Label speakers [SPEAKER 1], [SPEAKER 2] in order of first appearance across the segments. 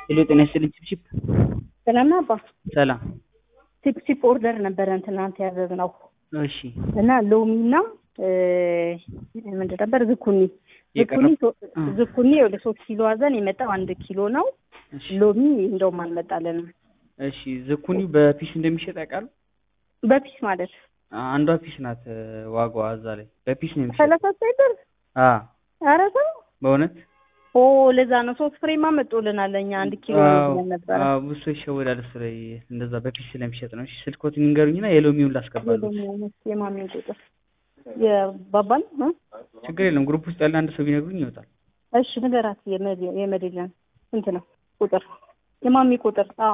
[SPEAKER 1] ሄሎ ጤና ይስጥልኝ ቺፕ
[SPEAKER 2] ሰላም ነው አባ።
[SPEAKER 1] ሰላም
[SPEAKER 2] ቺፕ ቺፕ ኦርደር ነበረን ትናንት ያዘዝነው
[SPEAKER 1] እሺ
[SPEAKER 2] እና ሎሚና ምንድን ነበር ዝኩኒ ዝኩኒ ሶ-
[SPEAKER 1] እ።
[SPEAKER 2] ዝኩኒ ወደ ሶስት ኪሎ አዘን የመጣው አንድ ኪሎ ነው።
[SPEAKER 1] እሺ
[SPEAKER 2] ሎሚ እንደውም አልመጣልንም።
[SPEAKER 1] እሺ ዝኩኒ በፒስ እንደሚሸጥ ያውቃሉ
[SPEAKER 2] በፒስ ማለት
[SPEAKER 1] አንዷ ፒስ ናት እ፣ ዋጋዋ እዛ ላይ በፒስ ነው የሚሸጥ
[SPEAKER 2] ሰላሳ ሳይበር
[SPEAKER 1] አ
[SPEAKER 2] ኧረ ተው
[SPEAKER 1] በእውነት
[SPEAKER 2] ኦ ለዛ ነው ሶስት ፍሬማ መጦልናል። እኛ አንድ ኪሎ ነው
[SPEAKER 1] አዎ፣
[SPEAKER 2] ብለን ነበረ።
[SPEAKER 1] አዎ፣ ብዙ ሰው ይሸወዳል እሱ ላይ እንደዛ በፒስ ስለሚሸጥ ነው እሺ ስልኮትን ይንገሩኝና የሎሚውን ላስገባሉት
[SPEAKER 2] የሎሚ የማሚ ቁጥር የባባል እ?
[SPEAKER 1] ችግር የለም ግሩፕ ውስጥ ያለ አንድ ሰው ቢነግሩኝ ይወጣል
[SPEAKER 2] እሺ ንገራት። የመድ- የመድልን ስንት ነው ቁጥር? የማሚ ቁጥር አዎ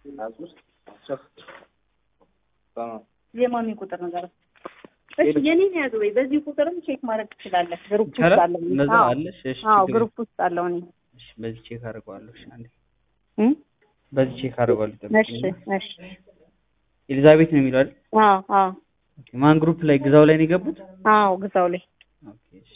[SPEAKER 2] የማሚ ቁጥር ንገራት። እሺ የኔን ያዝ ወይ በዚህ ቁጥርም ቼክ ማድረግ ትችላለህ። ግሩፕ ውስጥ
[SPEAKER 1] ይቻላል
[SPEAKER 2] አለው።
[SPEAKER 1] እንደዛ
[SPEAKER 2] አዎ
[SPEAKER 1] አለሽ እሺ
[SPEAKER 2] አዎ
[SPEAKER 1] ችግር
[SPEAKER 2] ግሩፕ ውስጥ አለው። እኔ
[SPEAKER 1] የለም። እሺ በዚህ ቼክ አድርገዋለሁ እሺ አንዴ
[SPEAKER 2] እ?
[SPEAKER 1] በዚህ ቼክ አድርገዋለሁ
[SPEAKER 2] እሺ
[SPEAKER 1] ጠብቁኝ
[SPEAKER 2] እሺ
[SPEAKER 1] ኤሊዛቤት ነው የሚለው አይደል
[SPEAKER 2] አዎ አዎ
[SPEAKER 1] ኦኬ ማን ግሩፕ ላይ ግዛው ላይ ነው የገቡት
[SPEAKER 2] አዎ ግዛው ላይ
[SPEAKER 1] ኦኬ እሺ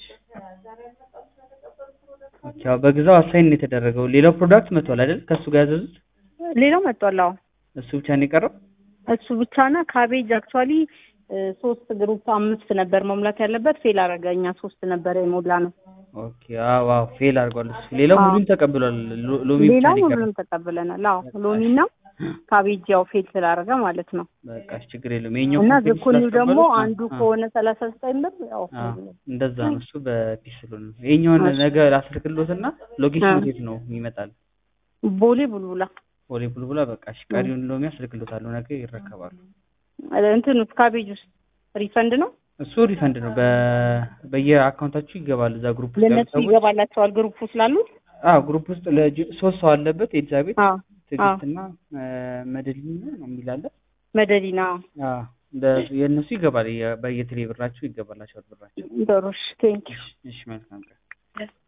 [SPEAKER 1] ኦኬ አዎ በግዛው አሳይን ነው የተደረገው ሌላው ፕሮዳክት መጥቷል አይደል ከሱ ጋር ያዘዙት
[SPEAKER 2] ሌላው መጥቷል። አዎ
[SPEAKER 1] እሱ ብቻ ነው የቀረው
[SPEAKER 2] እሱ ብቻና ካቤጅ አክቹዋሊ ሶስት ግሩፕ አምስት ነበር መሙላት ያለበት ፌል አደረገ። እኛ ሶስት ነበር የሞላ ነው።
[SPEAKER 1] ኦኬ አዎ አዎ ፌል አድርጓል እሱ ሌላው
[SPEAKER 2] አዎ።
[SPEAKER 1] ሙሉን ተቀብሏል ሎ- ሎሚ ብቻ
[SPEAKER 2] ሌላው
[SPEAKER 1] ነው የቀረው
[SPEAKER 2] ሁሉንም ተቀብለናል። አዎ ሎሚና ካቤጅ ያው ፌል ስላደረገ ማለት ነው።
[SPEAKER 1] በቃ እሺ ችግር የለውም የኛው
[SPEAKER 2] እና
[SPEAKER 1] ኮምፕሌት
[SPEAKER 2] ዝኩኒው ደግሞ
[SPEAKER 1] ስላስቀበሉት፣
[SPEAKER 2] አንዱ
[SPEAKER 1] አ-
[SPEAKER 2] ከሆነ ሰላሳ ዘጠኝ ብር ያው
[SPEAKER 1] አ- እንደዛ ነው እሱ በፒስ ስለሆነ ነው ይሄኛውን
[SPEAKER 2] እሺ።
[SPEAKER 1] ነገር አስልክሎትና ሎኬሽን
[SPEAKER 2] አ።
[SPEAKER 1] የት ነው ይመጣል
[SPEAKER 2] ቦሌ ቡልቡላ
[SPEAKER 1] ቦሌ ቡልቡላ በቃ እሺ ቀሪውን ሎሚ አስልክሎታለሁ ነገ ይረከባሉ
[SPEAKER 2] እንትን ውስጥ ካቤጅ ውስጥ ሪፈንድ ነው
[SPEAKER 1] እሱ ሪፈንድ ነው በ በየአካውንታችሁ ይገባል እዛ ግሩፕ ውስጥ ያሉ
[SPEAKER 2] ለእነሱ
[SPEAKER 1] ሰዎች
[SPEAKER 2] ይገባላቸዋል ግሩፕ ስላሉት
[SPEAKER 1] አዎ ግሩፕ ውስጥ ለጅ- ሶስት ሰው አለበት ኤልዛቤት
[SPEAKER 2] አዎ
[SPEAKER 1] ትዕግስትና መደሊና ነው የሚላለ
[SPEAKER 2] መደዲና
[SPEAKER 1] አዎ እንደ- የእነሱ ይገባል የ- በየቴሌ ብራችሁ ይገባላቸዋል ብራቸው
[SPEAKER 2] ዶሮሽ ቴንክ
[SPEAKER 1] እሺ እሺ መልካም ቀን